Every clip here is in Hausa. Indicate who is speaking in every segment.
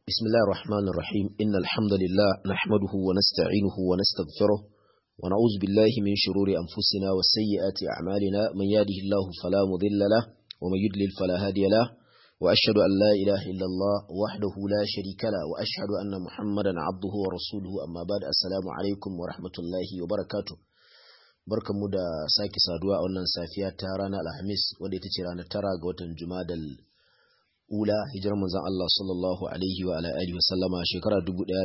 Speaker 1: بسم الله الرحمن الرحيم إن الحمد لله نحمده ونستعينه ونستغفره ونعوذ بالله من شرور أنفسنا وسيئات أعمالنا من يهده الله فلا مضل له ومن يضلل فلا هادي له وأشهد أن لا إله إلا الله وحده لا شريك له وأشهد أن محمدا عبده ورسوله أما بعد السلام عليكم ورحمة الله وبركاته barkanmu da sake saduwa a wannan safiya ta ranar alhamis wadda ita ce ranar tara ga watan jumadal ula hijirar manzon Allah sallallahu alaihi wa alihi wasallama shekara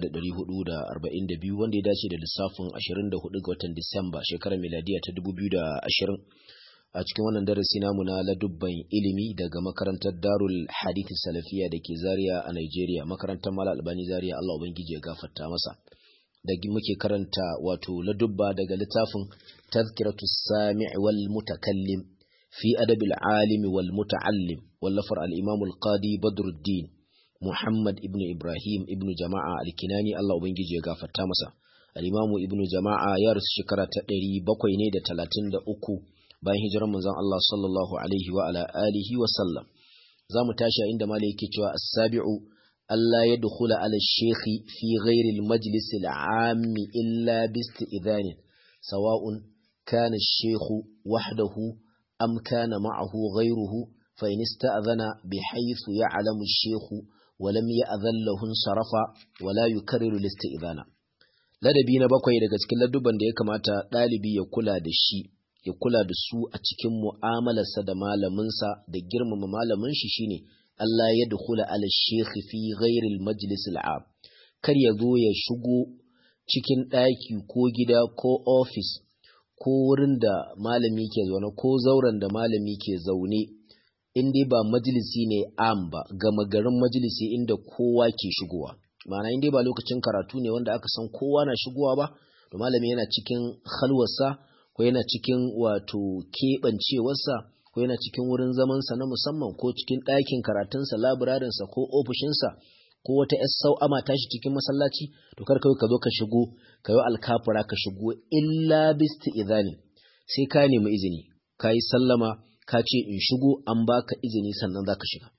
Speaker 1: 1442 wanda ya dace da lissafin 24 ga watan Disamba shekarar miladiya ta 2020 a cikin wannan darasi namu na ladubban ilimi daga makarantar Darul Hadith Salafiya da ke Zaria a Nigeria makarantar Mala Albani Zaria Allah ubangiji ya gafarta masa da muke karanta wato ladubba daga littafin tazkiratu sami' wal mutakallim fi adab al alim wal muta'allim wallafar al imam al qadi badruddin muhammad ibnu ibrahim ibnu jama'a al kinani Allah ubangiji ya gafarta masa al imam ibnu jama'a ya rasu shekara ta 700 ne da 33 bayan hijirar manzon Allah sallallahu alaihi wa ala alihi wa sallam zamu tashi inda malai yake cewa as-sabi'u ألا يدخل على الشيخ في غير المجلس العام إلا باستئذان سواء كان الشيخ وحده أم كان معه غيره فإن استأذن بحيث يعلم الشيخ ولم يأذن له انصرف ولا يكرر الاستئذان ladabi na bakwai daga cikin ladubban da ya kamata ɗalibi ya kula da shi ya kula da su a cikin mu'amalarsa da malaminsa da girmama malamin shi shine Allah ya dukula ala shekhi fi ghairil majlis al'am kar ya zo ya shigo cikin ɗaki ko gida ko ofis ko wurin da malami ke zaune ko zauren da malami ke zaune in dai ba majalisi ne am ba gama garin majalisi inda kowa ke shigowa ma'ana in dai ba lokacin karatu ne wanda aka san kowa na shigowa ba to malami yana cikin halwarsa ko yana cikin wato keɓancewarsa ko yana cikin wurin zamansa na musamman ko cikin ɗakin karatunsa labirarinsa ko ofishinsa ko wata ‘yar sau'ama tashi cikin masallaci to kar kawai ka zo ka shigo ka yi alkafura ka shigo illa bisti izani sai ka nemi izini ka yi sallama ka ce in shigo an baka izini sannan za ka shiga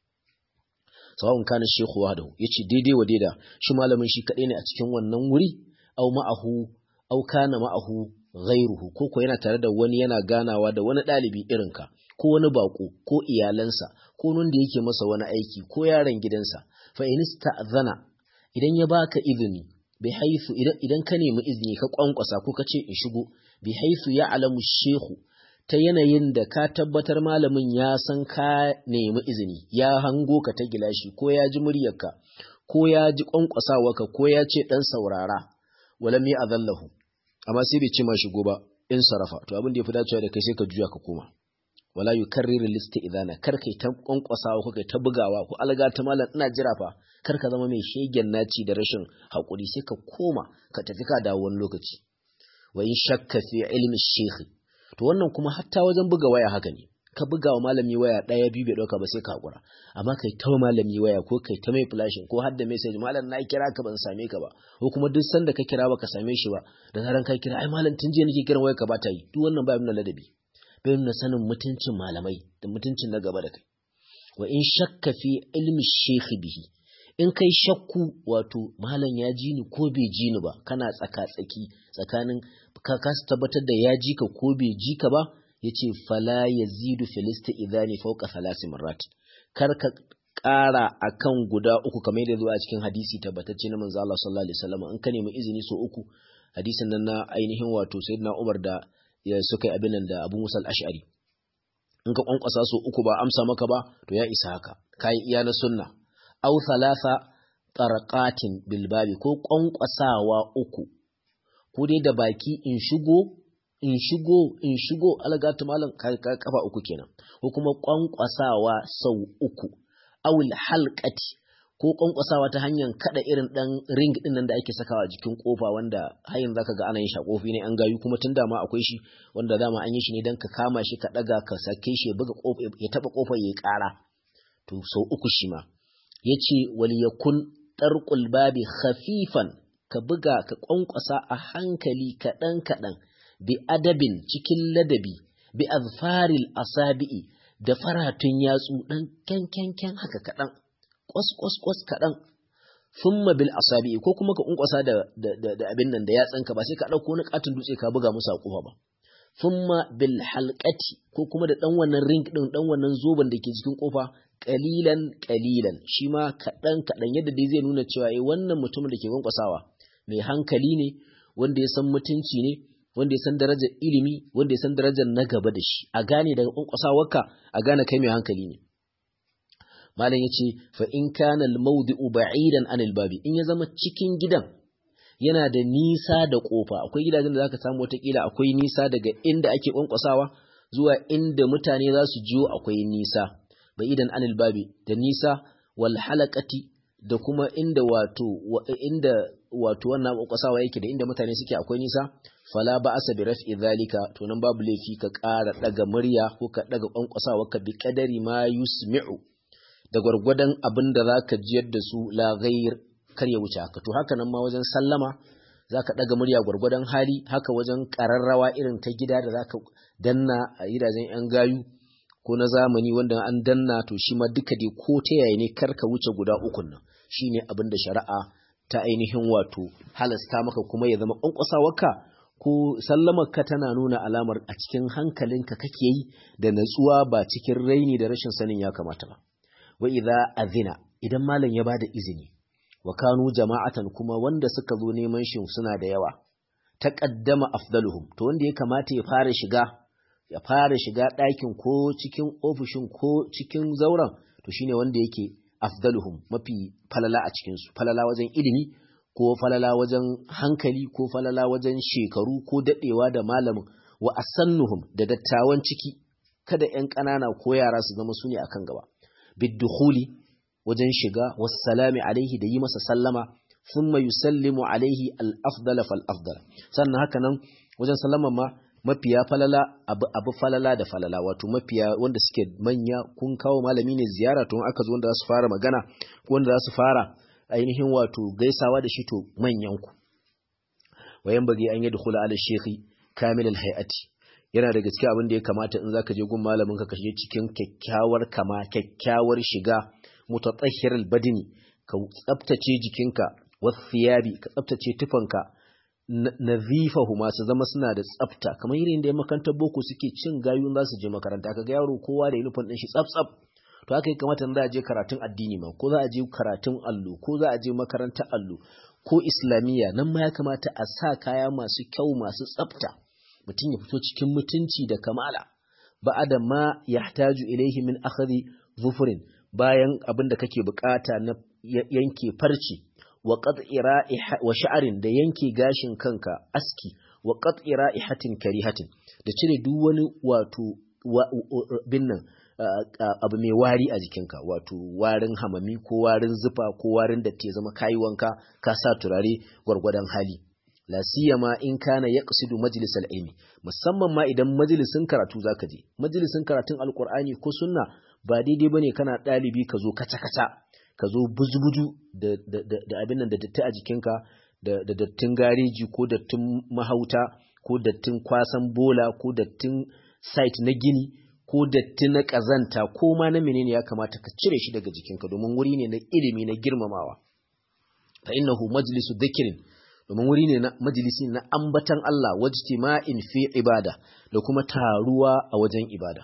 Speaker 1: sawa'un kana shehu wahdahu yace daidai wa daida shi malamin shi kaɗai ne a cikin wannan wuri au ma'ahu au kana ma'ahu ghairuhu ko ko yana tare da wani yana ganawa da wani ɗalibi irinka ko wani bako ko iyalansa ko wanda yake masa wani aiki ko yaron gidansa fa in ista'zana idan ya baka izini bi haifu idan idan ka nemi izini ka kwankwasa ko ka ce in shigo bi haifu ya alamu shehu ta yanayin da ka tabbatar malamin ya san ka nemi izini ya hango ka ta gilashi ko ya ji muryarka ko ya ji kwankwasawarka ko ya ce dan saurara walam ya azallahu amma sai bai ce ma shigo ba in sarafa to abin da ya fi dacewa da kai sai ka juya ka koma wala yukarriru listi idana kar kai ta kwankwasawa ko kai ta bugawa ko alga ta malam ina jira fa kar ka zama mai shegen naci da rashin hakuri sai ka koma ka tafi ka dawo wani lokaci wa in shakka fi ilmi shekhi to wannan kuma hatta wajen buga waya haka ne ka buga wa malami waya ɗaya biyu bai ɗauka ba sai ka hakura amma kai ta malami waya ko kai ta mai flashing ko har da message malam na kira ka ban same ka ba ko kuma duk sanda ka kira baka same shi ba da zaran ka kira ai malam tun jiya nake kiran waya ka ba ta yi duk wannan ba nuna ladabi bai nuna sanin mutuncin malamai da mutuncin na gaba da kai wa in shakka fi ilmi shekhi bihi in kai shakku wato malam ya ji ni ko bai ji ni ba kana tsaka tsaki tsakanin ka kasa tabbatar da ya ji ka ko bai ji ka ba yace fala yazidu filista idani fawqa thalasi marrat kar ka ƙara akan guda uku kamar yadda zuwa cikin hadisi tabbatacce na manzo Allah sallallahu alaihi wasallam in ka nemi izini so uku hadisin nan na ainihin wato sayyidina Umar da ya suka yi abin nan da Abu Musa al-Ash'ari in ka kwankwasa so uku ba amsa maka ba to ya isa haka kai iya na sunna aw thalatha tarqatin bil babi ko kwankwasawa uku ko dai da baki in shigo in shigo in shigo algatu malam kafa uku kenan ko kuma kwankwasawa sau uku awul halqati ko kwankwasawa ta hanyar kada irin dan ring din nan da ake sakawa jikin kofa wanda har yanzu zaka ga ana yin shakofi ne an gayu kuma tun dama akwai shi wanda dama an yi shi ne dan ka kama shi ka daga ka sake shi ya buga kofa ya taba kofar yayi kara to sau uku shi ma yace wal yakun tarqul babi khafifan ka buga ka kwankwasa a hankali kadan kadan bi adabin cikin ladabi bi azfaril asabi'i da faratun yatsu dan kyan kyan kyan haka kadan kwas kwas kwas kadan thumma bil asabi ko kuma ka kunkwasa da da abin nan da yatsanka ba sai ka dauko wani katin dutse ka buga musu a kofa ba thumma bil halqati ko kuma da dan wannan ring din dan wannan zoban da ke jikin kofa qalilan qalilan shi ma kadan kadan yadda dai zai nuna cewa eh wannan mutumin da ke kwankwasawa mai hankali ne wanda ya san mutunci ne wanda ya san darajar ilimi wanda ya san darajar na gaba da shi a gane daga kwankwasawarka a gane kai mai hankali ne malam yace fa in kana al mawdi'u ba'idan anil babi in ya zama cikin gidan yana da nisa da kofa akwai gidajen da zaka samu watakila akwai nisa daga inda ake kwankwasawa zuwa inda mutane za su jiyo akwai nisa ba'idan anil babi da nisa wal halaqati da kuma inda wato inda wato wannan kwankwasawa yake da inda mutane suke akwai nisa fala ba asa bi raf'i zalika to nan babu laifi ka ƙara daga murya ko ka daga kwankwasawa ka bi kadari ma yusmi'u da gwargwadon abin da zaka jiyar da su la ghair kar ya wuce haka to haka nan ma wajen sallama zaka daga murya gwargwadon hali haka wajen kararrawa irin ta gida da zaka danna a gidajen yan gayu ko na zamani wanda an danna to shi ma duka dai ko ta yaya ne kar ka wuce guda ukun nan shine abin da shari'a ta ainihin wato halasta maka kuma ya zama kwankwasawarka ko sallamarka tana nuna alamar a cikin hankalinka kake yi da natsuwa ba cikin raini da rashin sanin ya kamata ba wa idza azina idan malam ya bada izini wa kanu jama'atan kuma wanda suka zo neman shi suna da yawa taqaddama afdaluhum to wanda ya kamata ya fara shiga ya fara shiga ɗakin ko cikin ofishin ko cikin zauren to shine wanda yake afdaluhum mafi falala a cikin su falala wajen ilimi ko falala wajen hankali ko falala wajen shekaru ko dadewa da malamin wa asannuhum da dattawan ciki kada ƴan ƙanana ko yara su zama su ne akan gaba biddukhuli wajen shiga wassalami alaihi da yi masa sallama thumma yusallimu alaihi al-afdala fal afdala sannan haka nan wajen sallama ma mafiya falala abu, abu falala da falala wato mafiya wanda suke manya kun kawo malami ne ziyara to aka zo wanda za su fara magana ko wanda za su fara ainihin wato gaisawa da shi to manyan ku wayan bagi an yi dukhula ala shekhi kamil al hayati yana da gaske abin da ya kamata in zaka je gun malamin ka kashe cikin kyakkyawar kama kyakkyawar shiga mutatahhir al badini ka tsaftace jikinka wasiyabi ka tsaftace tufanka nazifahu masu zama suna da tsafta kamar irin da ya makarantar boko suke cin gayu za su je makaranta kaga yaro kowa da uniform din shi tsaf tsaf to haka ya kamata za a je karatun addini ma ko za a je karatun allo ko za a je makarantar allo ko islamiyya nan ma ya kamata a sa kaya masu kyau masu tsafta mutum ya fito cikin mutunci da kamala ba'ada ma yahtaju ilaihi min akhadhi zufurin bayan abin da kake bukata na yanke farci wa qat'i wa sha'rin da yanke gashin kanka aski wa qat'i ra'ihatin karihatin da cire duk wani wato binnan abu mai wari a jikinka wato warin hamami ko warin zufa ko warin da te zama kayi wanka ka sa turare gwargwadon hali la siyama in kana yaqsidu majlisal ilmi musamman ma idan majalisin karatu zaka je majalisin karatun alqur'ani ko sunna ba daidai bane kana dalibi ka zo kaca kaca ka zo buzu-buzu da abin nan da datti a jikinka da dattin gareji ko dattin mahauta ko dattin kwasan bola ko dattin site na gini ko datti na ƙazanta ko ma na menene ya kamata ka cire shi daga jikinka domin wuri ne na ilimi na girmamawa fa innahu majlisu dhikrin domin wuri ne na majalisi na ambatan Allah wajtima'in fi ibada da kuma taruwa a wajen ibada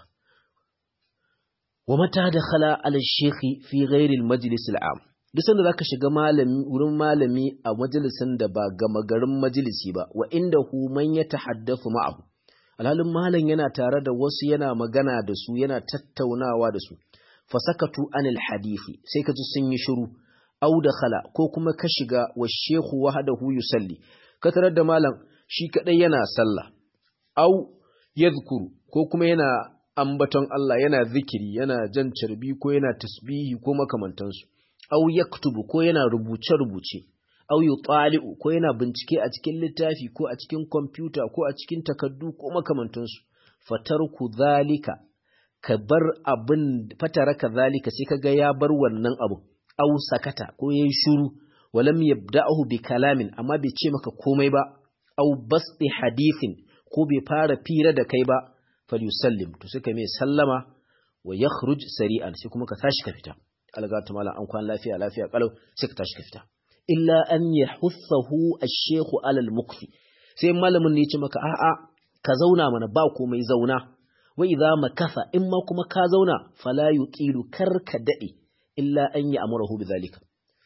Speaker 1: wa mata dakhala ala shekhi fi ghairi al-majlis al-am duk sanda zaka shiga malami wurin malami a majalisin da ba gama garin majalisi ba wa indahu man yatahaddathu ma'ahu alhalin malam yana tare da wasu yana magana da su yana tattaunawa da su fasakatu anil hadisi sai ka ji sun yi shiru au dakhala ko kuma ka shiga wa shekhu wahdahu yusalli ka tarar da malam shi kadai yana sallah au yadhkuru ko kuma yana ambaton Allah yana zikiri yana jan carbi ko yana tasbihi ko makamantansu au yaktubu ko yana rubuce-rubuce au yutali'u ko yana bincike a cikin littafi ko a cikin kwamfuta ko a cikin takaddu ko makamantansu fatarku zalika ka bar abin fataraka zalika sai kaga ya bar wannan abu au sakata ko yayi shiru walam yabda'uhu bi kalamin amma bai ce maka komai ba au basti hadithin ko bai fara fira da kai ba falyusallim to suka mai sallama wa yakhruj sari'an sai kuma ka tashi ka fita alga ta mala an kwan lafiya lafiya kalau sai ka tashi ka fita illa an yahuthahu ash-shaykhu ala al-mukfi sai malamin ne ya ce maka a'a ka zauna mana ba komai zauna wa idza makatha in ma kuma ka zauna fala yuqilu kar ka dade illa an ya amurahu bidhalika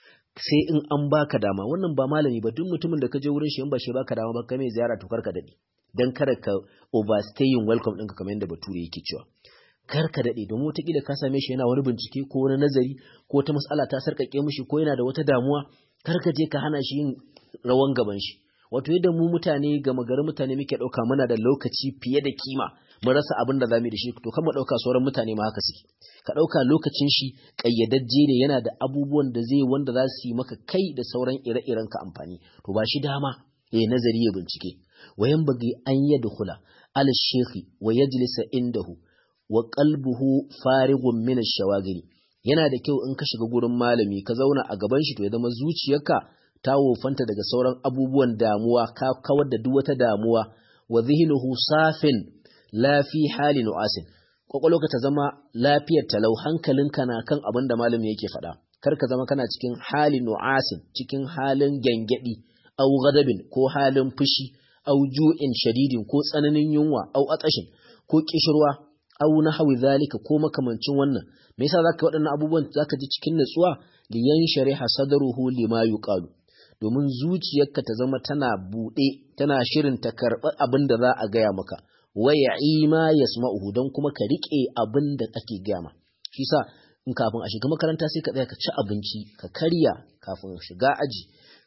Speaker 1: sai in an baka dama wannan ba malami ba duk mutumin da ka je wurin shi in ba shi baka dama ba kai mai ziyara to kar ka dade dan kada ka overstaying welcome ɗinka kamar yadda bature yake cewa kar ka dade domin wataƙila ka same shi yana wani bincike ko wani nazari ko wata mas'ala ta sarƙaƙe mishi ko yana da wata damuwa kar ka je ka hana shi yin rawan gaban shi wato yadda mu mutane gama garin mutane muke ɗauka muna da lokaci fiye da kima mun rasa abin da zamu yi da shi to kan mu ɗauka sauran mutane ma haka suke ka ɗauka lokacin shi ƙayyadajje ne yana da abubuwan da zai wanda za su yi maka kai da sauran ire-iren ka amfani to ba shi dama ya nazari ya bincike wayan bagi an yadkhula ala shekhi wa yajlisa indahu wa qalbuhu farighun min ash-shawagiri yana da kyau in ka shiga gurin malami ka zauna a gaban shi to ya zama zuciyarka ta wofanta daga sauran abubuwan damuwa ka kawar da duk wata damuwa wa zihnuhu safin la fi hali nu'asin kwakwalwarka ta zama lafiyar talau hankalinka na kan abin da malami yake faɗa kar ka zama kana cikin hali nu'asin cikin halin gyangyaɗi au ghadabin ko halin fushi au ju'in shadidin ko tsananin yunwa au atashin ko kishirwa au nahwi zalika ko makamancin wannan me yasa zaka waɗannan abubuwan zaka ji cikin natsuwa liyan shariha sadruhu lima yuqalu domin zuciyarka ta zama tana buɗe tana shirin ta karɓi abin da za a gaya maka waya ima ya don kuma ka riƙe abin da ake gaya ma shi sa in kafin a shiga makaranta sai ka tsaya ka ci abinci ka karya kafin shiga aji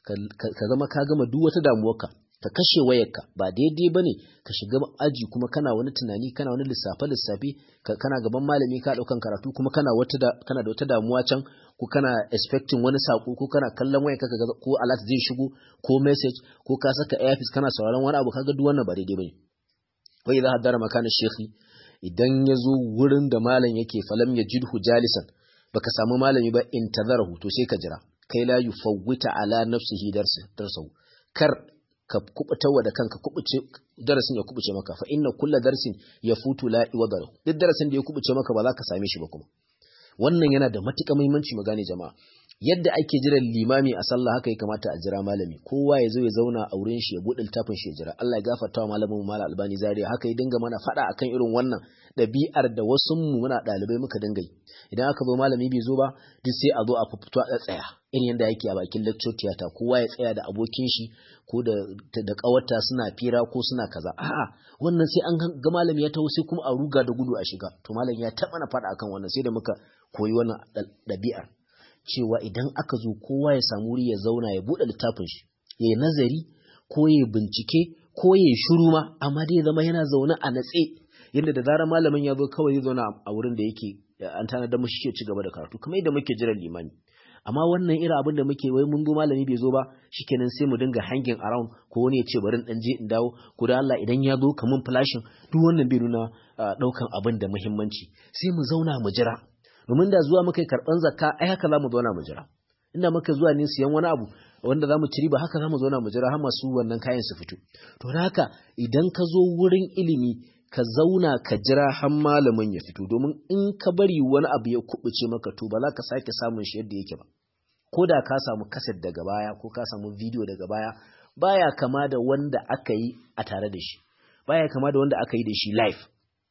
Speaker 1: ka zama ka gama duk wata damuwarka ka kashe wayarka ba daidai ba ne ka shiga aji kuma kana wani tunani kana wani lissafe lissafe kana gaban malami ka ɗaukan karatu kuma kana kana da wata damuwa can ko kana expecting wani sako ko kana kallon wayarka ka ko alert zai shigo ko message ko ka saka earpiece kana sauraron wani abu kaga duk wannan ba daidai bane wai idza haddara makana shekhi idan ya zo wurin da malam yake falam ya jidhu jalisan baka samu malami ba intazarahu to sai ka jira kai la yufawwita ala nafsihi darsahu kar ka kubutawa da kanka kubuce darasin ya kubuce maka fa inna kulla darsin yafutu la iwadara duk darasin da ya kubuce maka ba za ka same shi ba kuma wannan yana da matuƙar muhimmanci mu gane jama'a yadda ake jiran limami a sallah haka ya kamata a jira malami kowa ya zo ya zauna a wurin shi ya buɗe littafin shi ya jira Allah ya gafarta wa malamin mu malam albani zaria haka ya dinga mana faɗa akan irin wannan ɗabi'ar da wasu mu muna ɗalibai muka dinga yi idan aka zo malami bai zo ba duk sai a zo a fito a tsaya irin yadda yake a bakin lecture theater kowa ya tsaya da abokin shi ko da da kawarta suna fira ko suna kaza a'a wannan sai an ga malami ya taho sai kuma a ruga da gudu a shiga to malam ya taɓa na faɗa akan wannan sai da muka koyi wannan ɗabi'ar cewa idan aka zo kowa ya samu wuri ya zauna ya buɗe littafin shi ya yi nazari ko ya bincike ko ya yi shuru ma amma dai zama yana zaune a natse yadda da zarar malamin ya zo kawai zai zauna a wurin da yake an tanadar mashi ke ci gaba da karatu kamar yadda muke jiran limani amma wannan irin abin da muke wai mun zo malami bai zo ba shikenan sai mu dinga hanging around ko wani ya ce bari in je in dawo ko da Allah idan ya zo kaman flashing duk wannan bai nuna daukan abin da muhimmanci sai mu zauna mu jira domin da zuwa muka yi karɓan zakka ai haka za mu zauna mu jira inda muka zuwa ne siyan wani abu wanda za mu ci riba haka za mu zauna mu jira har masu wannan kayan su fito to da haka idan ka zo wurin ilimi ka zauna ka jira har malamin ya fito domin in ka bari wani abu ya kubuce maka to ba za ka sake samun shi yadda yake ba ko da ka samu kaset daga baya ko ka samu bidiyo daga baya baya kama da wanda aka yi a tare da shi baya kama da wanda aka yi da shi live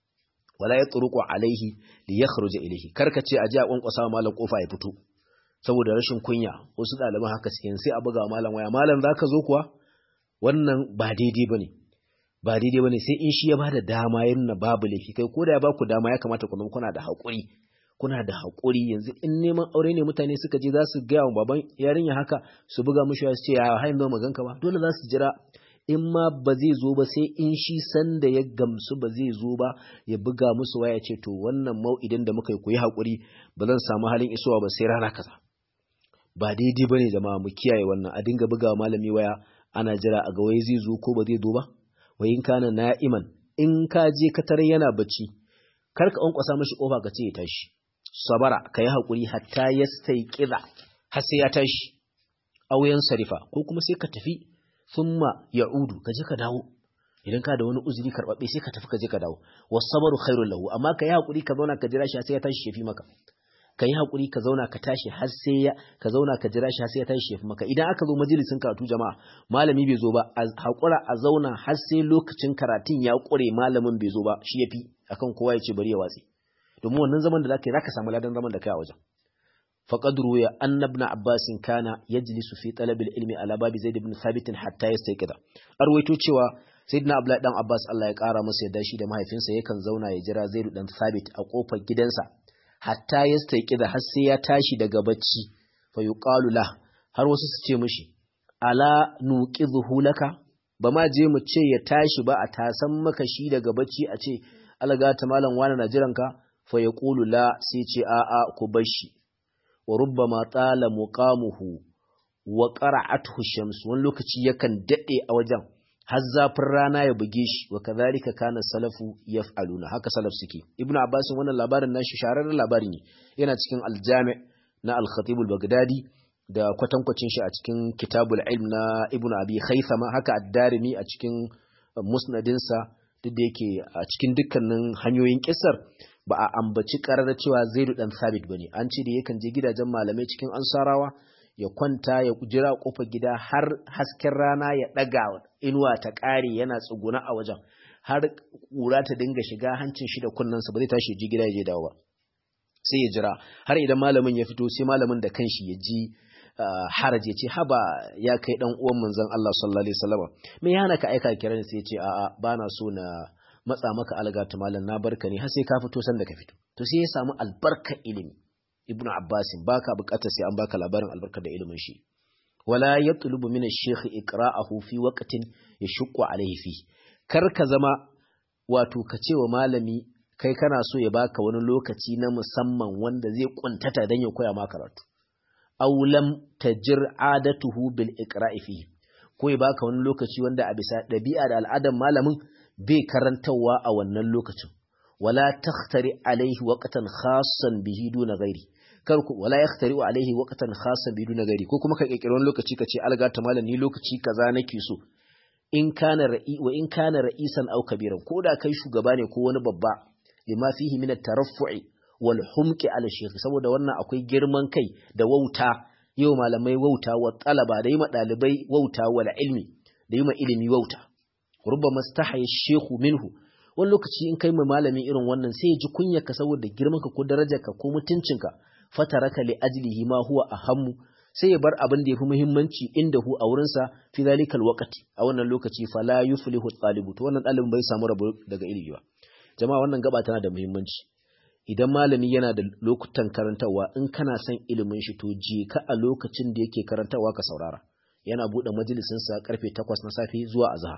Speaker 1: wala ya turuku alaihi li yakhruja ilayhi karka ce aje a kwankwasa malam kofa ya fito saboda rashin kunya wasu ɗaliban haka suke sai a buga malam waya malam zaka zo kuwa wannan ba daidai bane ba daidai bane sai in shi ya bada dama ya nuna babu laifi kai ko da ya baku dama ya kamata ku kuna da haƙuri kuna da haƙuri yanzu in neman aure ne mutane suka je za su gaya wa baban yarinya haka su buga mushi ya ce ya hain ba maganka ba dole za su jira in ma ba zai zo ba sai in shi sanda ya gamsu ba zai zo ba ya buga musu waya ce to wannan mau'idin da muka yi ku yi haƙuri ba zan samu halin isowa ba sai rana kaza ba daidai bane jama'a mu kiyaye wannan a dinga buga malami waya ana jira a ga wai zai zo ko ba zai zo ba wa in kana na'iman in ka je ka tare yana bacci kar ka kwankwasa mashi kofa ka ce ya tashi sabara ka yi haƙuri hatta ya sai kiza har sai ya tashi auyan sarifa ko kuma sai ka tafi thumma ya'udu ka je ka dawo idan ka da wani uzuri karbabbe sai ka tafi ka je ka dawo wasabaru khairul lahu amma ka yi hakuri ka zauna ka jira shi sai ya tashi shafi maka ka yi haƙuri ka zauna ka tashi har sai ya ka zauna ka jira shi har sai ya tashi ya fi maka idan aka zo majalisin karatu jama'a malami bai zo ba a haƙura a zauna har sai lokacin karatun ya ƙure malamin bai zo ba shi ya fi akan kowa ya ce bari ya watsi domin wannan zaman da za ka yi za ka samu ladan zaman da kai a wajen faqad ruya anna ibn abbas kana yajlisu fi talab al-ilmi ala babi zaid ibn thabit hatta yastayqida arwaito cewa sayyidina abdullahi dan abbas Allah ya kara masa yadda shi da mahaifinsa yakan zauna ya jira zaid dan thabit a kofar gidansa hatta yastayqida har sai ya tashi daga bacci fa yuqalu la har wasu su ce mishi ala nuqidhu laka ba ma je mu ce ya tashi ba a tasan maka shi daga bacci a ce alaga ta malam wani na jiranka fa yaqulu la sai ce a'a ku bar shi wa rubbama tsala muqamuhu wa qara'athu shams wani lokaci yakan dade a wajen har zafin rana ya buge shi wa kadhalika kana salafu yaf'aluna haka salaf suke ibnu abbas wannan labarin nashi shahararren labari ne yana cikin aljami na al-khatib al-baghdadi da kwatankwacin shi a cikin kitabul ilm na ibnu abi khaythama haka ad-darimi a cikin musnadinsa duk da yake a cikin dukkanin hanyoyin kisar ba a ambaci karar cewa zaidu dan sabit bane an ce da yakan je gidajen malamai cikin ansarawa ya kwanta ya jira kofar gida har hasken rana ya daga inuwa ta kare yana tsuguna a wajen har kura ta dinga shiga hancin shi da kunnensa ba zai tashi ji gida ya je dawo ba sai ya jira har idan malamin ya fito sai malamin da kanshi ya ji haraj ya ce haba ya kai dan uwan manzon Allah sallallahu alaihi wasallam me ya hana ka aika kiran sai ya ce a'a bana so na matsa maka algata malam na barka ne har sai ka fito san da ka fito to sai ya samu albarka ilimi ibnu abbas baka bukatar sai an baka labarin albarka da ilimin shi wala yatlubu min ash-shaykh iqra'ahu fi waqtin yashqu alayhi fi kar ka zama wato ka ce wa malami kai kana so ya baka wani lokaci na musamman wanda zai kuntata dan ya koya maka karatu aw lam tajir adatuhu bil iqra'i fi ko ya baka wani lokaci wanda a bisa dabi'a da al'adar malamin bai karantawa a wannan lokacin wala takhtari alaihi waqtan khassan bihi duna ghairi kar ku wala yakhtari alaihi waqtan khassan bihi duna ghairi ko kuma ka kirkiri wani lokaci ka ce alga ta malam ni lokaci kaza nake so in kana ra'i wa in kana ra'isan aw kabiran ko da kai shugaba ne ko wani babba lima fihi min at-taraffu'i wal humqi ala shaykh saboda wannan akwai girman kai da wauta yau malamai wauta wa talaba da yi ma dalibai wauta wal ilmi da yi ma ilimi wauta rubama stahaya shehu minhu wani lokaci in kai mai malami irin wannan sai ya ji kunyarka saboda girmanka ko darajarka ko mutuncinka fataraka li ajlihi ma huwa ahammu sai ya bar abin da yafi muhimmanci inda hu a wurinsa fi zalikal waqti a wannan lokaci fala yuflihu talibu to wannan dalibin bai samu rabo daga ilimi ba jama'a wannan gaba tana da muhimmanci idan malami yana da lokutan karantarwa in kana son ilimin shi to je ka a lokacin da yake karantarwa ka saurara yana buɗe majalisinsa karfe 8 na safe zuwa azhar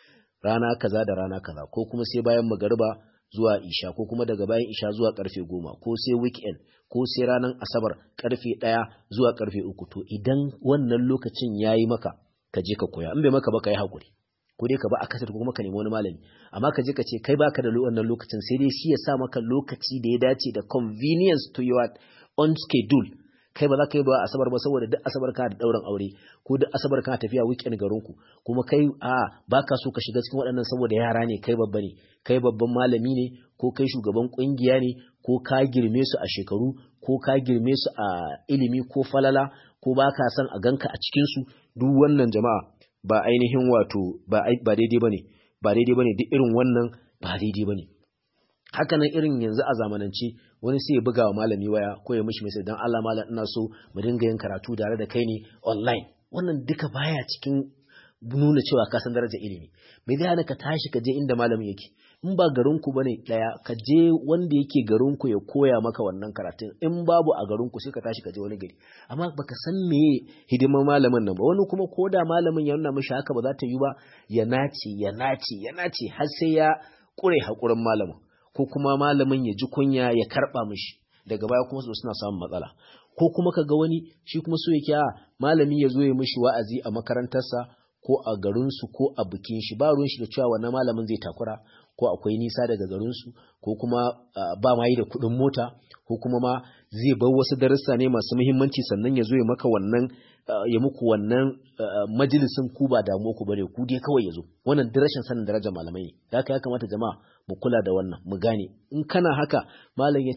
Speaker 1: rana kaza da rana kaza ko kuma sai bayan magariba zuwa isha ko kuma daga bayan isha zuwa karfe goma ko sai weekend ko sai ranar asabar karfe ɗaya zuwa karfe uku to idan wannan lokacin ya yi maka ka je ka koya in bai maka ba ka yi haƙuri ko dai ka ba a kasar ko kuma ka nemi wani malami amma ka je ka ce kai baka da wannan lokacin sai dai shi ya sa maka lokaci da ya dace da convenience to your on schedule kai ba za ka yi ba asabar ba saboda duk asabar kana da ɗaurin aure ko duk asabar kana tafiya weekend garinku kuma kai a baka so ka shiga cikin waɗannan saboda yara ne kai babba ne kai babban malami ne ko kai shugaban ƙungiya ne ko ka girme su a shekaru ko ka girme su a ilimi ko falala ko baka son a ganka a cikin su duk wannan jama'a ba ainihin wato ba ba daidai bane ba daidai bane duk irin wannan ba daidai bane haka nan irin yanzu a zamanance wani sai ya buga wa malami waya ko ya mishi mai dan Allah malam ina so mu dinga yin karatu tare da kai ne online wannan duka baya cikin nuna cewa ka san darajar ilimi me zai hana ka tashi ka je inda malamin yake in ba garin ku bane daya ka je wanda yake garin ku ya koya maka wannan karatun in babu a garin ku sai ka tashi ka je wani gari amma baka san me hidimar malamin nan ba wani kuma ko da malamin ya nuna mishi haka ba za ta yi ba ya nace ya nace ya nace har sai ya kure hakurin malamin ko kuma malamin ya ji kunya ya karba mishi daga baya kuma su suna samun matsala ko kuma ka ga wani shi kuma so yake a malami ya zo ya mishi wa'azi a makarantarsa ko a garinsu ko a bikin shi ba ruwan shi da cewa wannan malamin zai takura ko akwai nisa daga garinsu ko kuma ba ma yi da kuɗin mota ko kuma ma zai bar wasu darussa ne masu muhimmanci sannan ya zo ya maka wannan ya muku wannan majalisin ku ba damu ku bane ku dai kawai ya zo wannan rashin sanin darajar malamai ne da haka ya kamata jama'a mu kula da wannan mu gane in kana haka malam ya ce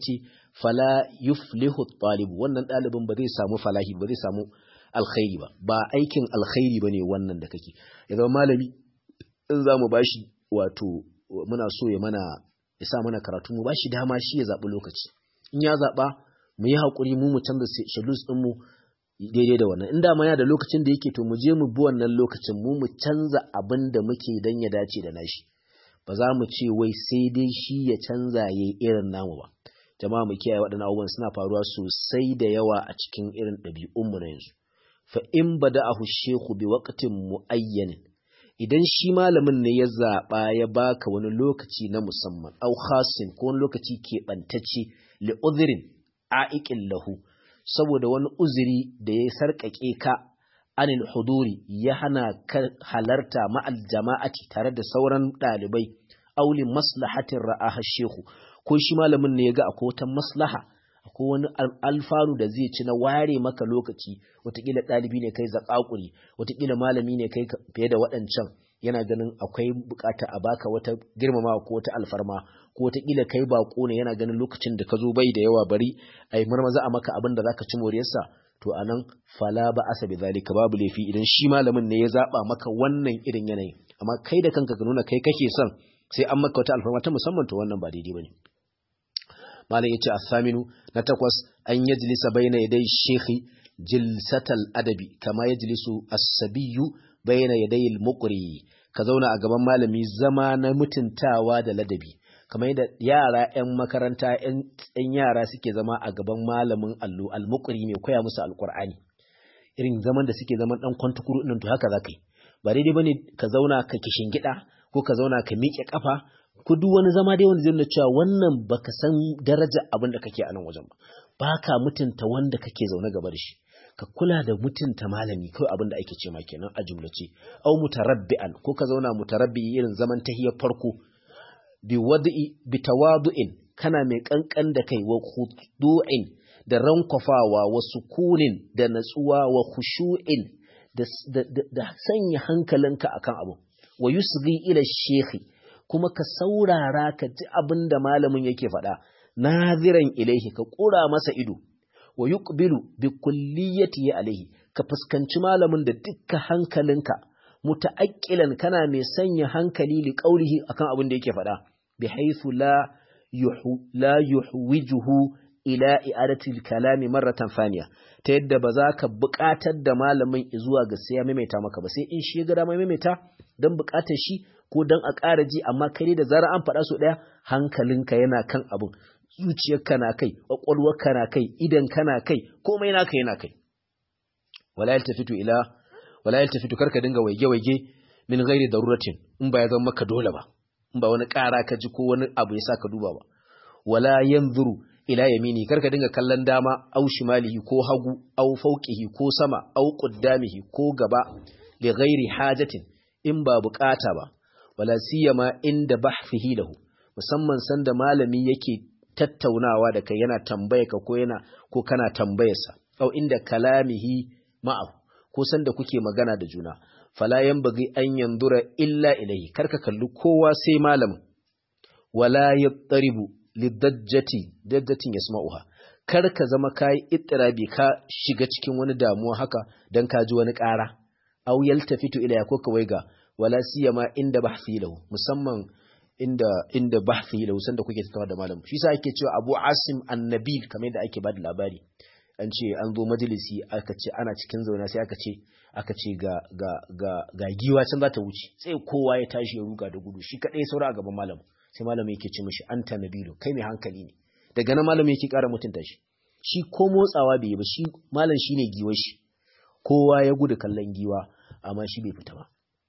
Speaker 1: fala yuflihu talib wannan dalibin ba zai samu falahi ba zai samu alkhairi ba ba aikin alkhairi bane wannan da kake ya zama malami in zamu bashi wato muna so ya mana ya sa mana karatu mu bashi dama shi ya zabi lokaci in ya zaba mu yi hakuri mu mu canza schedules din mu daidai da wannan in dama ya da lokacin da yake to mu je mu bi wannan lokacin mu mu canza abin da muke dan ya dace da nashi ba za mu ce wai sai dai shi ya canza ya yi irin namu ba jama'a mu kiyaye waɗannan abubuwan suna faruwa sosai da yawa a cikin irin ɗabi'unmu na yanzu fa in bada'ahu shehu bi waqtin muayyanin idan shi malamin ne ya zaɓa ya baka wani lokaci na musamman au khasin ko wani lokaci keɓantacce li udhrin a'iqin lahu saboda wani uzuri da ya sarƙaƙe ka anil huduri ya hana ka halarta ma'al jama'ati tare da sauran ɗalibai auli maslahatin ra'aha shehu ko shi malamin ne ya ga akwai wata maslaha akwai wani alfanu da zai ci na ware maka lokaci watakila ɗalibi ne kai zaƙaƙuri watakila malami ne kai fiye da waɗancan yana ganin akwai bukata a baka wata girmama ko wata alfarma ko watakila kai baƙo ne yana ganin lokacin da ka zo bai da yawa bari ai marmaza a maka abin da zaka ci moriyarsa to anan fala ba asa bi zalika babu laifi idan shi malamin ne ya zaba maka wannan irin yanayi amma kai da kanka ka nuna kai kake son sai an maka wata alfarma ta musamman to wannan ba daidai bane malam yace as-saminu na takwas an yajlisa baina yaday shekhi jilsatal adabi kama yajlisu as-sabiyyu baina yaday al-muqri ka zauna a gaban malami zama na mutuntawa da ladabi kamar yadda yara 'yan makaranta 'yan yara suke zama a gaban malamin allo almukuri mai koya musu alkur'ani irin zaman da suke zaman dan kwantukuru ɗin to haka za ka yi ba daidai bane ka zauna ka kishin gida ko ka zauna ka miƙe kafa ko duk wani zama dai wanda zai nuna cewa wannan baka san daraja abin da kake a nan wajen ba baka mutunta wanda kake zaune gaba da shi ka kula da mutunta malami kawai abin da ake ce ma kenan a jumlace au mutarabbi'an ko ka zauna mutarabbi irin zaman tahiyar farko bi wad'i bi tawadu'in kana mai kankan da kai wa khudu'in da rankwafawa wa sukunin da natsuwa wa khushu'in da, da, da, da sanya hankalinka akan abu wa yusghi ila shekhi kuma ka saurara ka ji abin da malamin yake faɗa naziran ilaihi ka ƙura masa ido wa yuqbilu bi kulliyati alaihi ka fuskanci malamin da dukkan hankalinka muta'aqqilan kana mai sanya hankali li qaulihi akan abin da yake faɗa bi haythu la yuhu la yuhwijuhu ila i'adati al-kalami marratan thaniya ta yadda ba za ka buƙatar da malamin zuwa ga sai ya maimaita maka ba sai in shi ya ga dama maimaita dan buƙatar shi ko dan a ƙara ji amma kai da zara an faɗa so ɗaya hankalinka yana kan abin zuciyarka na kai ƙwaƙwalwarka na kai idan kana kai komai naka yana kai wala yaltafitu ila wala yaltafitu karka dinga waige-waige min ghairi daruratin in ba ya zama maka dole ba in ba wani ƙara ka ji ko wani abu ya sa ka duba ba wala yanzuru ila yamini karka dinga kallon dama au shimalihi ko hagu au fauqihi ko sama au quddamihi ko gaba li ghairi hajatin in ba bukata ba wala siyama inda bahfihi lahu musamman sanda malami yake tattaunawa da kai yana tambaye ka ko yana ko kana tambayarsa au inda kalamihi ma'ahu ko sanda kuke magana da juna fala yanbaghi an yanzura illa ilayhi karka kalli kowa sai malamin wala yattaribu lidajjati dajjatin yasma'uha kar ka zama kai ittirabi ka shiga cikin wani damuwa haka dan ka ji wani ƙara aw yaltafitu ilayya ko ka waiga wala siyama inda bahthi lahu musamman inda inda bahthi lahu sanda kuke tattauna da malam shi yasa ake cewa Abu Asim An-Nabil kamar yadda ake bada labari an ce an zo majalisi aka ce ana cikin zauna sai aka ce aka ce ga ga ga ga giwa can za ta wuce sai kowa ya tashi ya ruga da gudu shi kadai saura a gaban malam sai malam yake ce mishi anta nabilu kai mai hankali ne daga nan malam yake ƙara mutunta shi shi ko motsawa bai yi ba shi malam shine giwar shi kowa ya gudu kallon giwa amma shi bai fita ba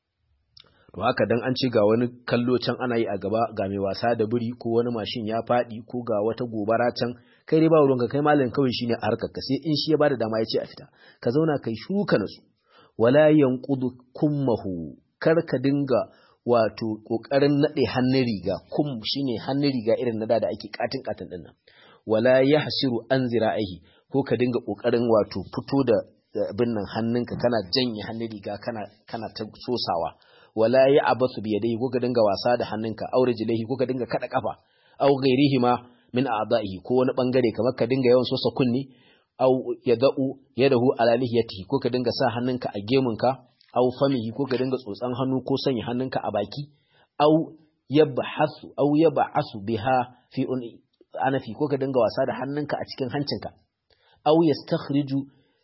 Speaker 1: to haka dan an ce ga wani kallo can ana yi a gaba ga mai wasa da biri ko wani mashin ya faɗi ko ga wata gobara can kai dai ba ruwanka kai malam kawai shine a harkar ka sai in shi ya bada dama ya ce a fita ka zauna kai shiru ka nasu wala yanqudu kummahu kar ka dinga wato kokarin nade hannun riga kum shine hannun riga irin na da da ake katin katin din nan wala yahsiru an zira'ihi ko ka dinga kokarin wato fito da abin nan hannunka kana janye hannun riga kana kana ta sosawa wala ya abasu bi yadayhi ko ka dinga wasa da hannunka aure jilahi ko ka dinga kada kafa aw ghairihi ma min a'dahi ko wani bangare kamar ka dinga yawan sosa kunni aw yada'u yadahu ala lihiyatihi ko ka dinga sa hannunka a gemunka aw famihi ko ka dinga tsotsan hannu ko sanya hannunka a baki aw yabhasu aw yab'asu biha fi anafi ko ka dinga wasa da hannunka a cikin hancinka aw yastakhriju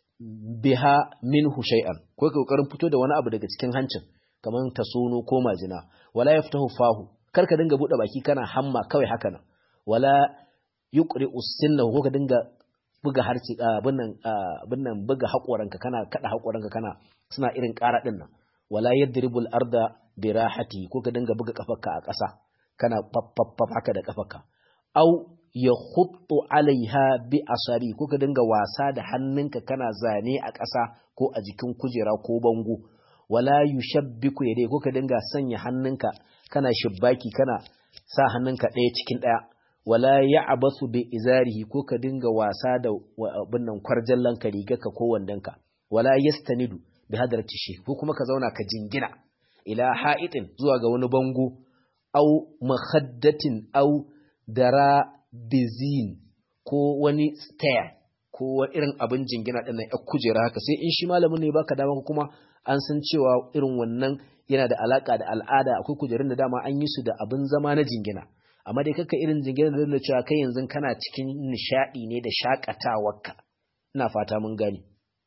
Speaker 1: biha minhu shay'an ko ka kokarin fito da wani abu daga cikin hancin kamar tasono ko majina wala yaftahu fahu kar ka dinga bude baki kana hamma kawai haka nan wala yuqri usinna ko ka dinga buga harci abin nan abin nan buga hakoranka kana kada hakoranka kana suna irin ƙara din nan wala yadribul arda bi rahati ko ka dinga buga kafarka a ƙasa kana faffaf haka da kafarka au ya khuttu alaiha bi asari ko ka dinga wasa da hannunka kana zane a ƙasa ko a jikin kujera ko bango wala yushabbiku yadai ko ka dinga sanya hannunka kana shibbaki kana sa hannunka ɗaya cikin ɗaya wala ya'basu bi izarihi ko ka dinga wasa da abin nan kwarjallanka rigarka ko wandonka wala yastanidu bi hadrati shi ko kuma ka zauna ka jingina ila ha'itin zuwa ga wani bango au makhaddatin au dara bizin ko wani stair ko irin abin jingina ɗin nan kujera haka sai in shi malamin ne baka dama kuma an san cewa irin wannan yana da alaka da al'ada akwai kujerun da dama an yi su da abin zama na jingina amma dai kaka irin jingina da da cewa kai yanzu kana cikin nishadi ne da shakatawarka ina fata mun gani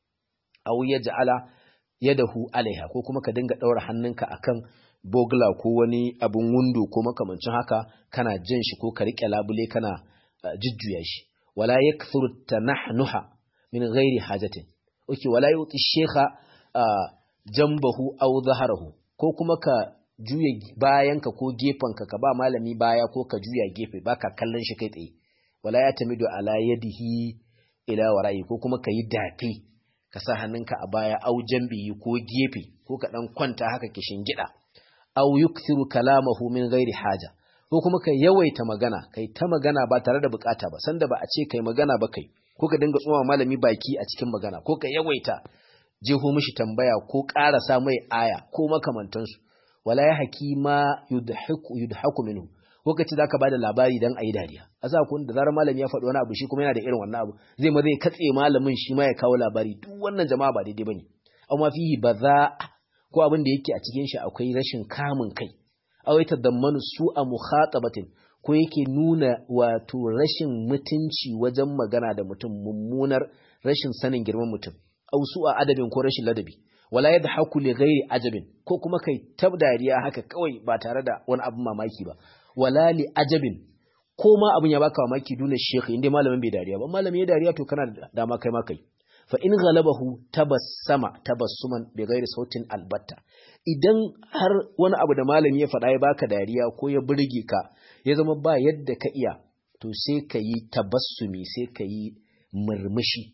Speaker 1: aw yaj'ala yadahu alaiha ko kuma ka dinga daura hannunka akan bogla ko wani abin wundo ko makamancin haka kana jin shi ko ka rike labule kana jujjuya shi wala yakthuru tanahnuha min ghairi hajatin okay wala yuti shekha jambahu aw zaharahu ko kuma ka juya bayanka ko gefanka ka ba malami baya ko ka juya gefe baka kallon shi kai tsaye wala ya tamidu ala yadihi ila wara'i ko kuma ka yi dafe ka sa hannunka a baya au jambihi ko gefe ko ka dan kwanta haka kishin gida au yukthiru kalamahu min ghairi haja ko kuma ka yawaita magana kai ta magana ba tare da bukata ba sanda ba a ce kai magana ba kai ko ka dinga tsoma malami baki a cikin magana ko ka yawaita jeho mishi tambaya ko ƙarasa mai aya ko makamantansu wala ya haki ma yudhaku yudhaku minhu ko kace zaka bada labari dan ayi dariya asa kun da zarar malami ya faɗi wani abu shi kuma yana da irin wannan abu zai ma zai katse malamin shi ma ya kawo labari duk wannan jama'a ba daidai bane amma fihi baza ko abin da yake a cikin shi akwai rashin kamun kai aw yatadammanu su'a mukhatabatin ko yake nuna wato rashin mutunci wajen magana da mutum mummunar rashin sanin girman mutum aw su'a adabin ko rashin ladabi wala yadhaku li ghairi ajabin ko kuma kai tab dariya haka kawai ba tare da wani abin mamaki ba wala li ajabin ko ma abin ya baka mamaki duna shekhi inda malamin bai dariya ba malami ya dariya to kana da dama kai ma kai fa in ghalabahu tabassama tabassuman bi ghairi sautin albatta idan har wani abu da malami ya faɗa ya baka dariya ko ya burge ka ya zama ba yadda ka iya to sai ka yi tabassumi sai ka yi murmushi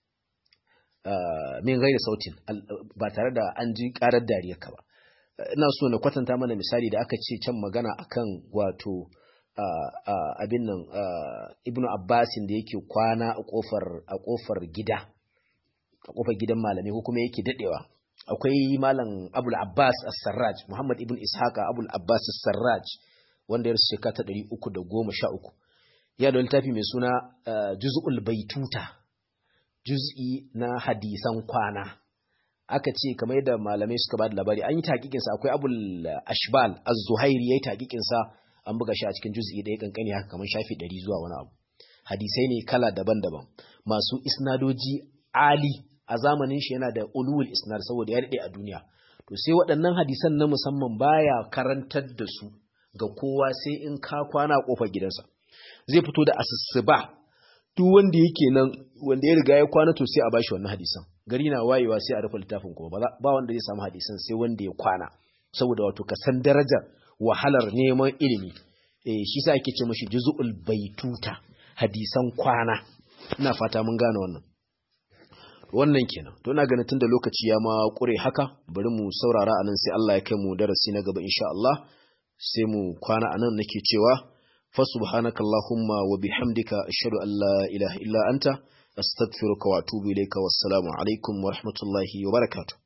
Speaker 1: min gaida sautin ba tare da an ji karar dariyar ka ba ina so na kwatanta mana misali da aka ce can magana akan wato abin nan ibnu abbasin da yake kwana a kofar a kofar gida a kofar gidan malami ko kuma yake dadewa akwai malam abul abbas as-sarraj muhammad ibn ishaqa abul abbas as-sarraj wanda ya rasu shekara ta 313 ya da littafi mai suna juz'ul baituta juz'i na hadisan kwana aka ce kamar yadda malamai suka ba da labari an yi taƙiƙinsa akwai abul ashbal az-zuhairi ya yi taƙiƙinsa an buga shi a cikin juz'i ɗaya kankani haka kamar shafi ɗari zuwa wani abu hadisai ne kala daban-daban masu isnadoji ali a zamanin shi yana da ulul isnad saboda ya daɗe a duniya to sai waɗannan hadisan na musamman baya karantar da su ga kowa sai in ka kwana a ƙofar gidansa zai fito da asusuba duk wanda yake nan wanda ya riga ya kwana to sai a bashi wannan hadisan gari na wayewa sai a rufe littafin kuma ba wanda zai samu hadisan sai wanda ya kwana saboda wato ka san darajar wahalar neman ilimi eh shi sa ake ce mashi juz'ul baituta hadisan kwana ina fata mun gane wannan wannan kenan to ina ganin tunda lokaci ya ma kure haka bari mu saurara anan sai Allah ya kai mu darasi na gaba insha Allah sai mu kwana anan nake cewa فسبحانك اللهم وبحمدك أشهد أن لا إله إلا أنت أستغفرك وأتوب إليك والسلام عليكم ورحمة الله وبركاته